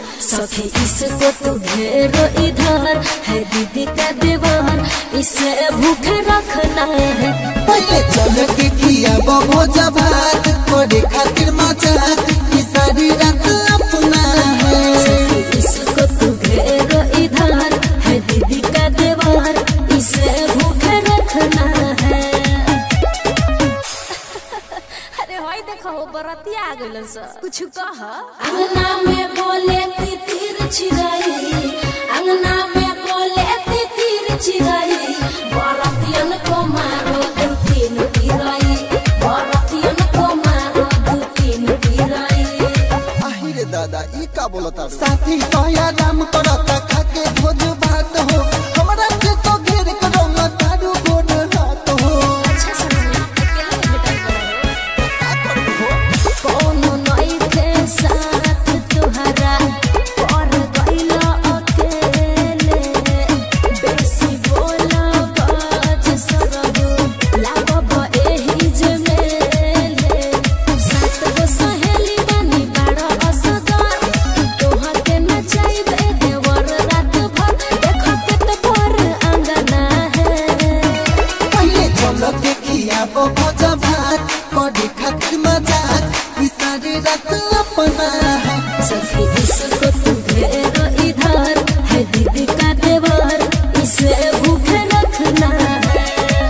सखी इसको तू घेरो इधर है दीदी का दीवार इसे भूखे रखना है पहले चल के किया बबो जबात करे खातिर मजाक ई सारी रात अपना है सखी इसको तू घेरो इधर है दीदी का दीवार इसे भूखे रखना है अरे होई देखो बरतिया आ गइल स कुछ कह अंगना में बोले तितिर चिराई अंगना में बोले तितिर चिराई बरतियन को मारो दू तीन पिराई बरतियन को मारो दू तीन पिराई आहिरे दादा ई का बोलता साथी कया राम करता खाके भोज भात हो हमरा के तो घेर करो मतारू गोड़ रात हो अच्छा समझ अकेला भेटल का करबो कोनो नई के साथ तुहरा पर गइल अकेले बेसी बोला बाज सरहु लागब एही जमेले सात गो सहेली बानी बाड़ असगर तोहा के नचाइबे देवर रात भर देखत त भर अंगना है पहले चल के किया बबो जबात करे खातिर मजाक ई सारी रात अपना है सखी इसको तू घेरो इधर है दीदी का देवर इसे भूखे रखना है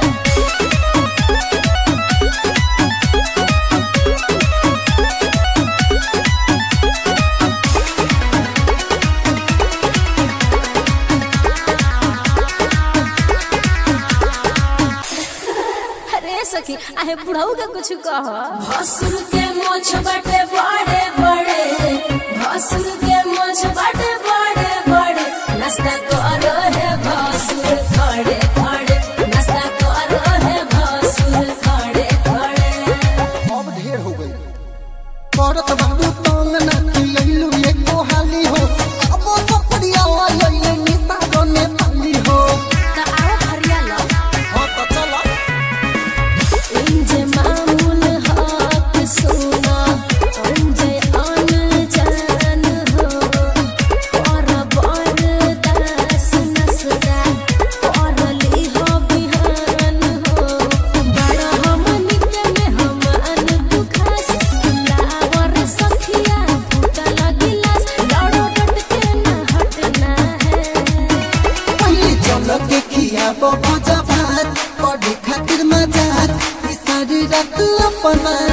अरे सखी आहे बुढ़ऊ के कुछ कह भसुर के मोछ बटे बड़े बड़े भसुर के मोछ बटे बड़े बड़े नाश्ता करो है भसुर खड़े खड़े नाश्ता करो है भसुर खड़े खड़े अब ढेर हो गई करत बाबू तंग ना लइलू एको हाली हो अब सपरिया लइले निसा गने पाली हो का आओ भरिया लो हो तो चला इंजे मामूल हाथ सुना अंजे आन जान हो और बर दास नसदा और ली हो बिहान हो बड़ा हम नित्य में हम अन दुखास लावर सखिया फूटा लगिलास लड़ो डट के न हटना है पहले चल के किया बबू जबात करे खातिर मजाक ई सारी रात अपना